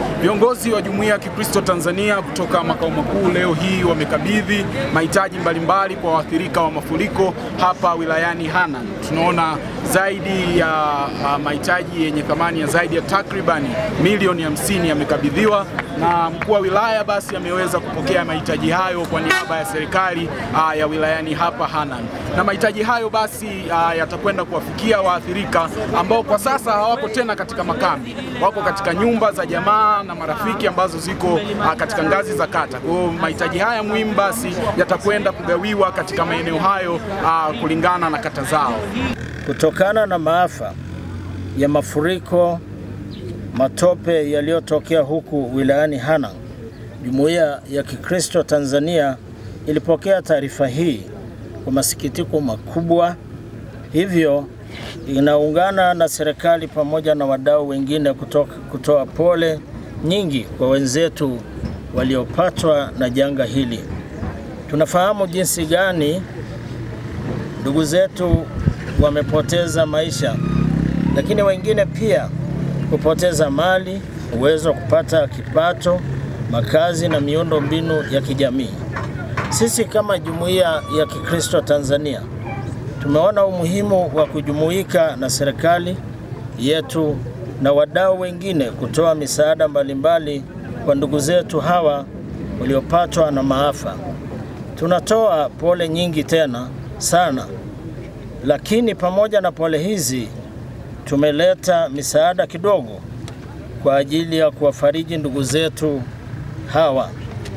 Viongozi wa Jumuiya ya Kikristo Tanzania kutoka makao makuu leo hii wamekabidhi mahitaji mbalimbali kwa waathirika wa mafuriko hapa wilayani Hanang. Tunaona zaidi ya uh, mahitaji yenye thamani ya zaidi ya takribani milioni hamsini yamekabidhiwa na mkuu wa wilaya basi ameweza kupokea mahitaji hayo kwa niaba ya serikali uh, ya wilayani hapa Hanang, na mahitaji hayo basi uh, yatakwenda kuwafikia waathirika ambao kwa sasa hawako tena katika makambi, wako katika nyumba za jamaa na marafiki ambazo ziko uh, katika ngazi za kata. Kwa hiyo mahitaji haya muhimu basi yatakwenda kugawiwa katika maeneo hayo uh, kulingana na kata zao. Kutokana na maafa ya mafuriko matope yaliyotokea huku wilayani Hanang, Jumuiya ya Kikristo Tanzania ilipokea taarifa hii kwa masikitiko makubwa, hivyo inaungana na serikali pamoja na wadau wengine kutoka, kutoa pole nyingi kwa wenzetu waliopatwa na janga hili. Tunafahamu jinsi gani ndugu zetu wamepoteza maisha, lakini wengine pia kupoteza mali, uwezo wa kupata kipato, makazi na miundo mbinu ya kijamii. Sisi kama Jumuiya ya Kikristo Tanzania tumeona umuhimu wa kujumuika na serikali yetu na wadau wengine kutoa misaada mbalimbali kwa ndugu zetu hawa waliopatwa na maafa. Tunatoa pole nyingi tena sana, lakini pamoja na pole hizi tumeleta misaada kidogo kwa ajili ya kuwafariji ndugu zetu hawa.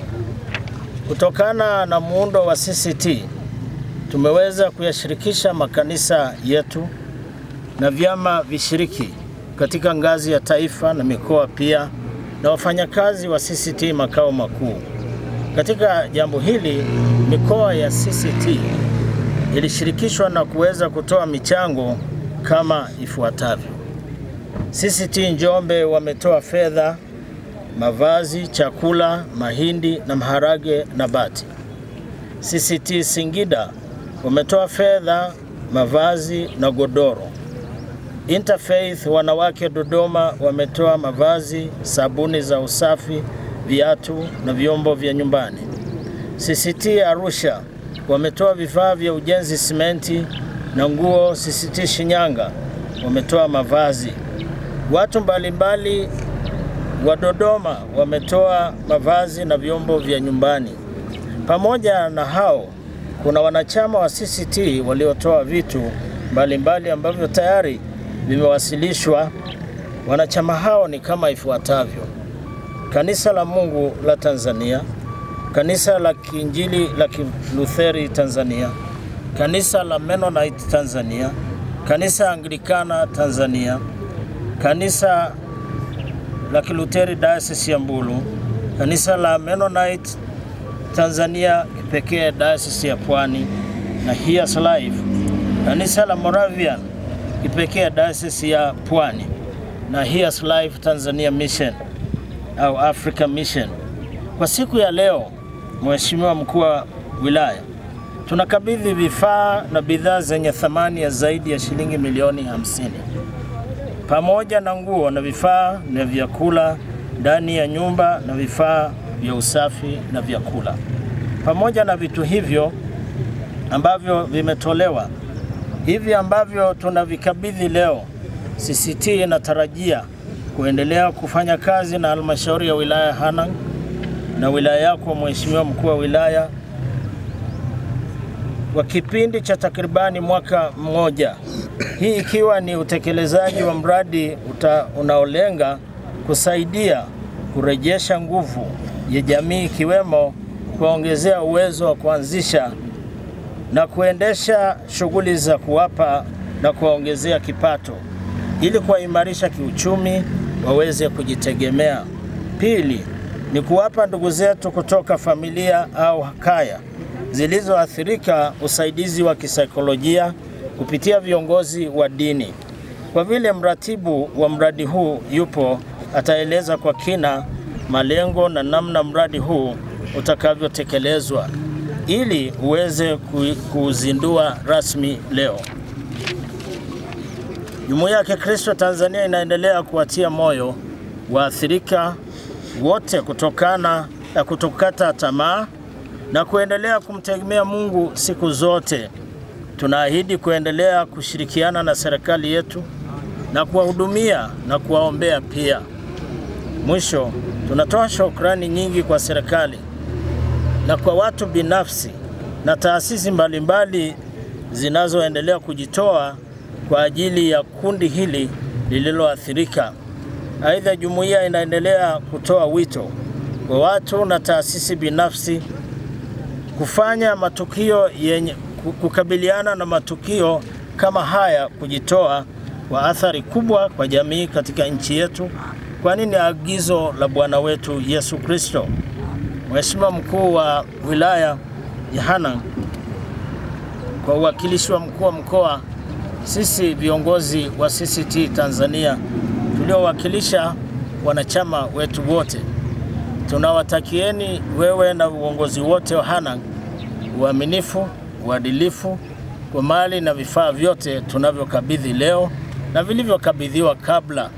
Kutokana na muundo wa CCT tumeweza kuyashirikisha makanisa yetu na vyama vishiriki katika ngazi ya taifa na mikoa pia na wafanyakazi wa CCT makao makuu. Katika jambo hili mikoa ya CCT ilishirikishwa na kuweza kutoa michango kama ifuatavyo. CCT Njombe wametoa fedha, mavazi, chakula, mahindi na maharage na bati. CCT Singida wametoa fedha, mavazi na godoro. Interfaith wanawake Dodoma wametoa mavazi, sabuni za usafi, viatu na vyombo vya nyumbani. CCT Arusha wametoa vifaa vya ujenzi, simenti na nguo. CCT Shinyanga wametoa mavazi. Watu mbalimbali wa Dodoma wametoa mavazi na vyombo vya nyumbani. Pamoja na hao, kuna wanachama wa CCT waliotoa vitu mbalimbali ambavyo tayari vimewasilishwa. Wanachama hao ni kama ifuatavyo: Kanisa la Mungu la Tanzania, Kanisa la Kiinjili la Kilutheri Tanzania, Kanisa la Mennonite Tanzania, Kanisa Anglikana Tanzania, Kanisa la Kiluteri Diocese ya Mbulu, Kanisa la Mennonite Tanzania kipekee Diocese ya Pwani na Hears Life, Kanisa la Moravian kipekee Diocese ya Pwani na Hears Life Tanzania Mission au Africa Mission. Kwa siku ya leo, Mheshimiwa Mkuu wa Wilaya, tunakabidhi vifaa na bidhaa zenye thamani ya zaidi ya shilingi milioni hamsini pamoja na nguo na vifaa na vyakula ndani ya nyumba na vifaa vya usafi na vyakula. Pamoja na vitu hivyo ambavyo vimetolewa, hivi ambavyo tunavikabidhi leo, CCT inatarajia kuendelea kufanya kazi na halmashauri ya wilaya Hanang na wilaya yako Mheshimiwa Mkuu wa Wilaya kwa kipindi cha takribani mwaka mmoja, hii ikiwa ni utekelezaji wa mradi uta, unaolenga kusaidia kurejesha nguvu ya jamii ikiwemo kuwaongezea uwezo wa kuanzisha na kuendesha shughuli za kuwapa na kuwaongezea kipato ili kuwaimarisha kiuchumi waweze kujitegemea. Pili ni kuwapa ndugu zetu kutoka familia au kaya zilizoathirika usaidizi wa kisaikolojia kupitia viongozi wa dini. Kwa vile mratibu wa mradi huu yupo, ataeleza kwa kina malengo na namna mradi huu utakavyotekelezwa ili uweze kuuzindua rasmi leo. Jumuiya ya Kikristo Tanzania inaendelea kuwatia moyo waathirika wote kutokana na kutokata tamaa na kuendelea kumtegemea Mungu siku zote. Tunaahidi kuendelea kushirikiana na serikali yetu na kuwahudumia na kuwaombea pia. Mwisho, tunatoa shukrani nyingi kwa serikali na kwa watu binafsi na taasisi mbalimbali zinazoendelea kujitoa kwa ajili ya kundi hili lililoathirika. Aidha, jumuiya inaendelea kutoa wito kwa watu na taasisi binafsi kufanya matukio yenye kukabiliana na matukio kama haya, kujitoa kwa athari kubwa kwa jamii katika nchi yetu, kwani ni agizo la Bwana wetu Yesu Kristo. Mheshimiwa mkuu wa wilaya ya Hanang', kwa uwakilishi wa mkuu wa mkoa, sisi viongozi wa CCT Tanzania tuliowakilisha wanachama wetu wote, tunawatakieni wewe na uongozi wote wa Hanang' uaminifu, uadilifu kwa mali na vifaa vyote tunavyokabidhi leo na vilivyokabidhiwa kabla.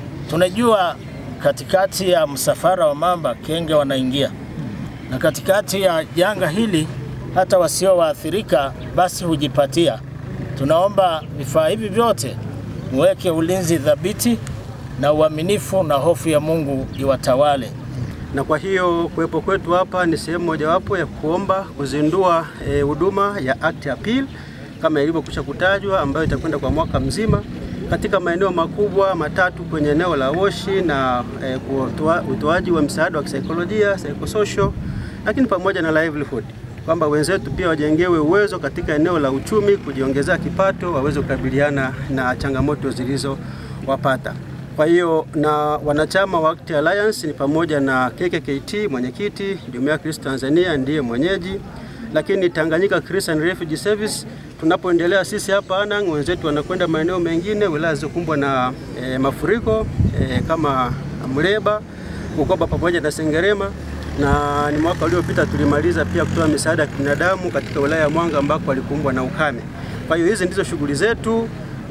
Tunajua katikati ya msafara wa mamba kenge wanaingia, na katikati ya janga hili hata wasio waathirika basi hujipatia. Tunaomba vifaa hivi vyote muweke ulinzi thabiti na uaminifu, na hofu ya Mungu iwatawale. na kwa hiyo kuwepo kwetu hapa ni sehemu mojawapo ya kuomba kuzindua huduma e, ya Act Appeal kama ilivyokwisha kutajwa, ambayo itakwenda kwa mwaka mzima katika maeneo makubwa matatu kwenye eneo la Woshi na e, utoaji wa msaada wa kisaikolojia psychosocial, lakini pamoja na livelihood, kwamba wenzetu pia wajengewe uwezo katika eneo la uchumi, kujiongezea kipato, waweze kukabiliana na changamoto zilizowapata. Kwa hiyo na wanachama wa Act Alliance ni pamoja na KKKT mwenyekiti, Jumuiya ya Kristo Tanzania ndiye mwenyeji, lakini Tanganyika Christian Refugee Service tunapoendelea sisi hapa Hanang', wenzetu wanakwenda maeneo mengine wilaya zilizokumbwa na e, mafuriko e, kama Muleba, Bukoba pamoja na Sengerema, na ni mwaka uliopita tulimaliza pia kutoa misaada ya kibinadamu katika wilaya ya Mwanga ambako walikumbwa na ukame. Kwa hiyo hizi ndizo shughuli zetu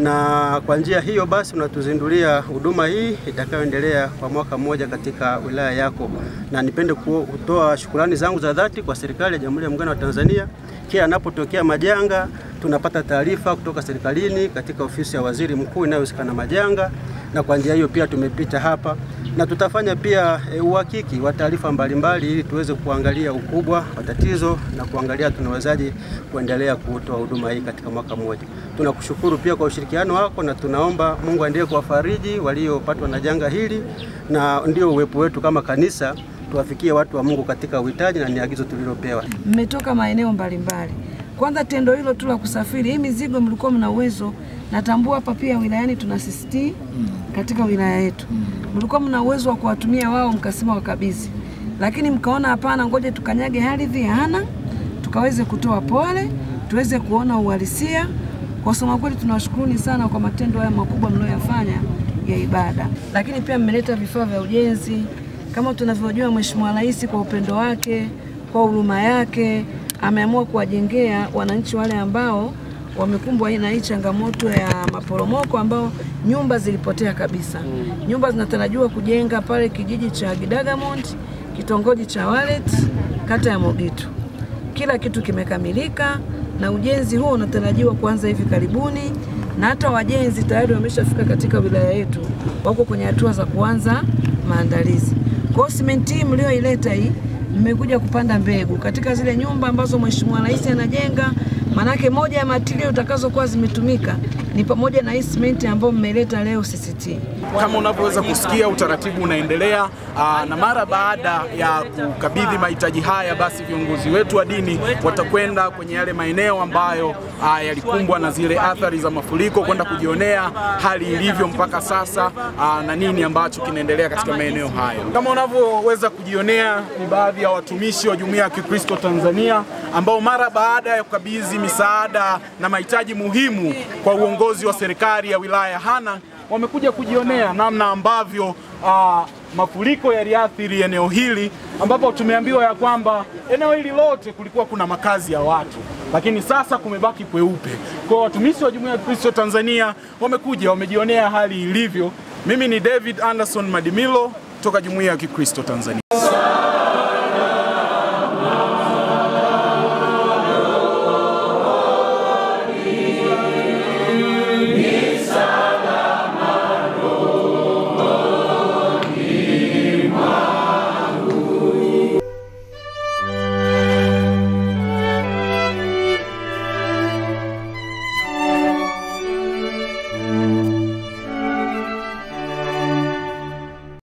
na kwa njia hiyo basi unatuzindulia huduma hii itakayoendelea kwa mwaka mmoja katika wilaya yako, na nipende kutoa shukurani zangu za dhati kwa serikali ya Jamhuri ya Muungano wa Tanzania. Kila anapotokea majanga tunapata taarifa kutoka serikalini katika ofisi ya waziri mkuu inayohusika na majanga, na kwa njia hiyo pia tumepita hapa na tutafanya pia e, uhakiki wa taarifa mbalimbali ili tuweze kuangalia ukubwa wa tatizo na kuangalia tunawezaje kuendelea kutoa huduma hii katika mwaka mmoja. Tunakushukuru pia kwa ushirikiano wako na tunaomba Mungu aendelee kuwafariji waliopatwa na janga hili, na ndio uwepo wetu kama kanisa tuwafikie watu wa Mungu katika uhitaji, na ni agizo tulilopewa. Mmetoka maeneo mbalimbali. Kwanza tendo hilo tu la kusafiri, hii mizigo mlikuwa mna uwezo, natambua hapa pia wilayani tuna CCT katika wilaya yetu, mlikuwa mna uwezo wa kuwatumia wao, mkasema wakabidhi, lakini mkaona hapana, ngoja tukanyage ardhi ya Hanang' tukaweze kutoa pole, tuweze kuona uhalisia. Kwa kusema kweli, tunawashukuruni sana kwa matendo haya makubwa mlioyafanya ya ibada, lakini pia mmeleta vifaa vya ujenzi kama tunavyojua. Mheshimiwa Rais kwa upendo wake, kwa huruma yake ameamua kuwajengea wananchi wale ambao wamekumbwa na hii changamoto ya maporomoko ambao nyumba zilipotea kabisa. Nyumba zinatarajiwa kujenga pale kijiji cha Gidagamond, kitongoji cha Walet, kata ya Mogitu. Kila kitu kimekamilika na ujenzi huo unatarajiwa kuanza hivi karibuni, na hata wajenzi tayari wameshafika katika wilaya yetu, wako kwenye hatua za kuanza maandalizi. Kwa hiyo simenti hii mlioileta hii mmekuja kupanda mbegu katika zile nyumba ambazo Mheshimiwa Rais anajenga. Manake moja ya matirio utakazokuwa zimetumika ni pamoja na hii simenti ambayo mmeleta leo CCT. Kama unavyoweza kusikia, utaratibu unaendelea aa, na mara baada ya kukabidhi mahitaji haya, basi viongozi wetu wa dini watakwenda kwenye yale maeneo ambayo aa, yalikumbwa na zile athari za mafuriko kwenda kujionea hali ilivyo mpaka sasa aa, na nini ambacho kinaendelea katika maeneo hayo. Kama unavyoweza kujionea, ni baadhi ya watumishi wa Jumuiya ya Kikristo Tanzania ambao mara baada ya kukabidhi misaada na mahitaji muhimu kwa uongozi wa serikali ya wilaya ya Hanang' wamekuja kujionea namna ambavyo uh, mafuriko yaliathiri eneo hili, ambapo tumeambiwa ya kwamba eneo hili lote kulikuwa kuna makazi ya watu, lakini sasa kumebaki kweupe. Kwa watumishi wa Jumuiya ya Kristo Tanzania wamekuja wamejionea hali ilivyo. Mimi ni David Anderson Madimilo kutoka Jumuiya ya Kikristo Tanzania.